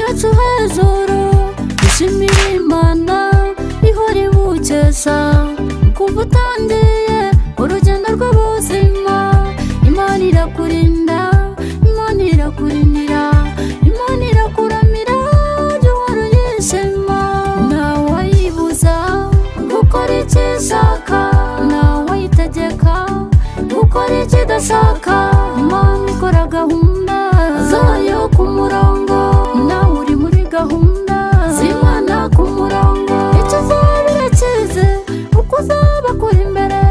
wacu hejuru dushimire imana ihora iwukesha kuva utangiye urugendo rw'ubuzima imana irakurinda imana irakurinira imana irakuramira jya uhora uyishima ntawayibuza gukora icyo ishaka ntawayitegeka gukora icyo idashaka imana ikora gahunda zayo ku murongo nawe uri muri gahunda z'imana ku murongo icyo uzaba urakizi uko uzaba kuri imbere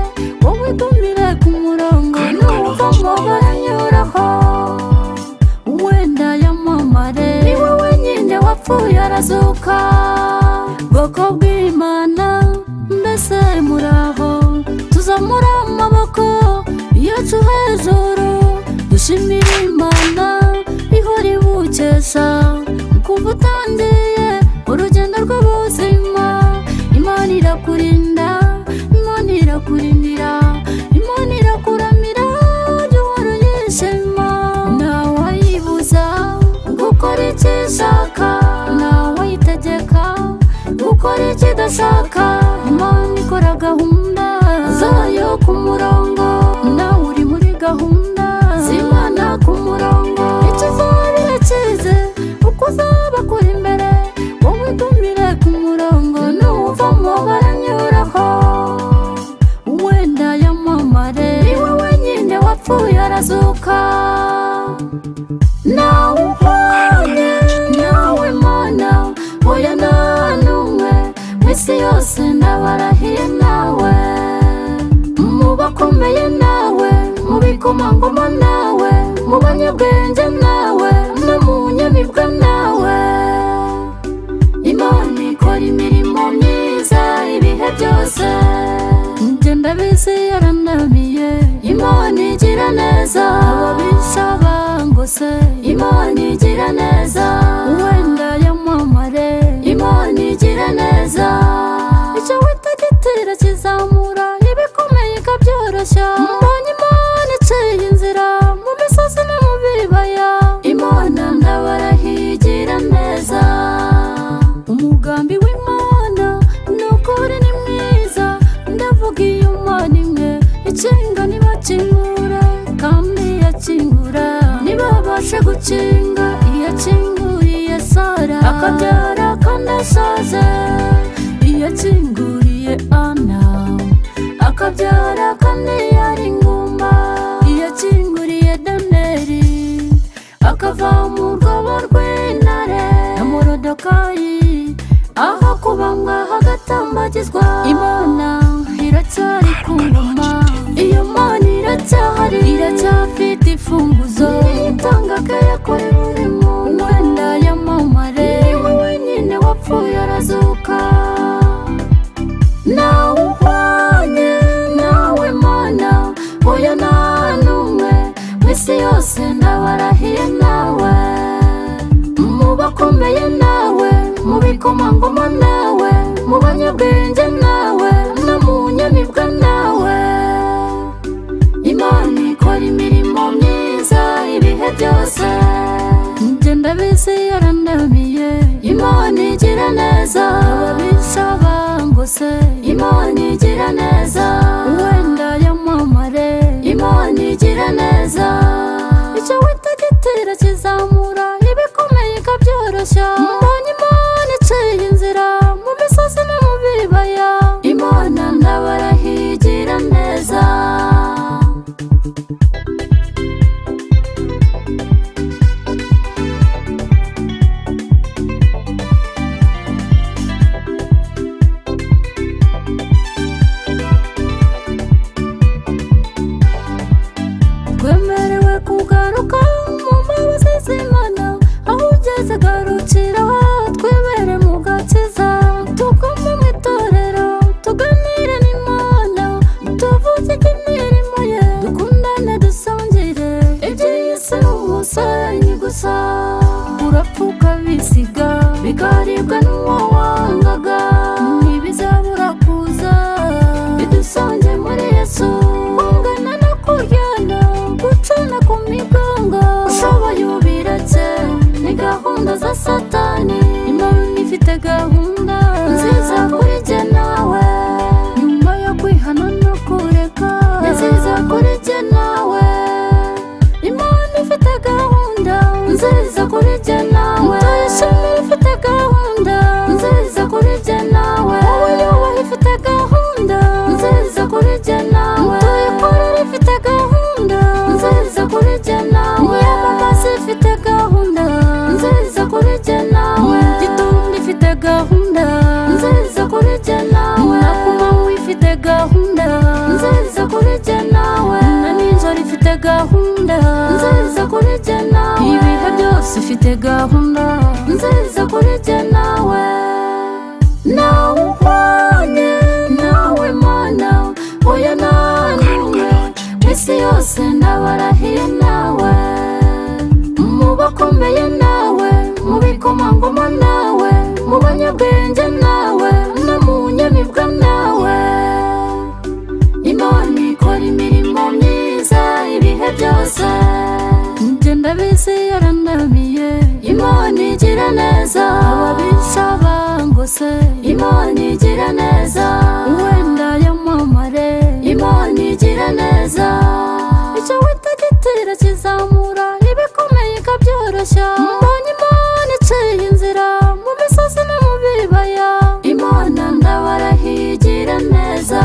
wowe igumire ku murongo n'uko amabara anyuraho wenda yamamare ni wowe nyine wapfuye arazuka bwoko bw'imana mbese muraho tuzamura amaboko yacu hejuru dushimire imana ihora iwukesha kuva utangiye urugendo rw'ubuzima imana irakurinda imana irakurindira imana irakuramira jya uhora uyishima ntawayibuza gukora icyo ishaka ntawayitegeka gukora icyo idashaka imana ikora gahunda zayo ku murongo nawe uri muri gahunda z'imana ku murongo icyo uzaba irakizi uko uzaba kuri imbere wowe igumire ku murongo n'uva mu baranyuraho wenda yamamare ni wowe nyine wapfuye arazuka nawe ubonye nawe mana oya nta n'umwe mu isi yose ndabarahiye nawe mu bakomeye nawe mu bikomangoma nawe mu banyabwenge nawe no mu nyamibwa nawe imana ikora imirimo myiza ibihe byose njye ndabizi yaranamiye imana igira neza ababisaba ngo se imana igira neza wenda yamamare imana igira neza icyo witagitira kizamura ibikomeye ikabyoroshya mbonye imana iciye inzira mu misozi no mu bibaya imana ndabarahigira neza umugambi w'imana ni ukuri ni mwiza ndavuga iyo imana imwe ikinga ntibakingura kandi yakingura ntibabashe gukinga iyakinguriye sara akabyara kandi asaze iyakinguriye ana akabyara kandi yari inguma iyakinguriye daneri akava mu rwobo rw'intare na morodokayi aho kubambwa hagatambagizwa imana iracyari ku ngoma iyo mana iracyahari iracyafite imfunguzo itanga akaya kuri buri muntu wenda yamamare ni wowe nyine wapfuye arazuka nawe uhwanye nawe mana oya nta n'umwe mu isi yose ndabarahiye nawe mu bakomeye nawe mu bikomangoma nawe mu banyabwenge nawe no mu nyamibwa nawe imana ikora imirimo myiza ibihe byose njye ndabizi yarandamiye imana igira neza ababisaba ngo se imana igira neza wenda yamamare imana igira neza icyo witagitira kizamura ibikomeye ikabyoroshya mbonye imana iciye inzira mu misozi no mu bibaya imana ndabarahigira neza twemerewe kugaruka mu mbabazi z'imana aho ugeze garukira twibere mu gakiza tugomba mu itorero tuganire n'imana tuvuge imirimo ye dukundane dusangire iby'isi ni umusenyi gusa urapfa ukabisiga bikaribwa n'uwo wangaga ntibizabura kuza bidusange muri yesu kungana no kuryana gucana ku migongo ushoboye ubiratse ni gahunda za satani kuri jye nawe ndayishimira ifite gahunda nziza kuri jye nawe wowe yubaha ifite gahunda nziza kuri jye nawe tuyikorera ifite gahunda nziza kuri jye nawe nyamamaza ifite gahunda nziza kuri jye nawe gitundi ifite gahunda nziza kuri jye nawe nakumamu ifite gahunda nziza kuri jye nawe na nijoro ifite gahunda nziza kuri jye nawe ibihe byose ifite gahunda nziza kuri jye nawe nawe uhwanye nawe mana uyu nanumwe isi yose nabarahiye nawe mu bakomeye nawe mu bikomangoma nawe mu banyabwenge nawe no mu nyamibwa nawe imana ikora imirimo myiza ibihe byose njye ndabizi yarandamiye imana igira neza ababisaba ngo se imana igira neza wenda yamamare imana igira neza icyo wita gitera kizamura ibikomeye ikabyoroshya mbonye imana iciye inzira mu misozi no mu bibaya imana ndabarahigira neza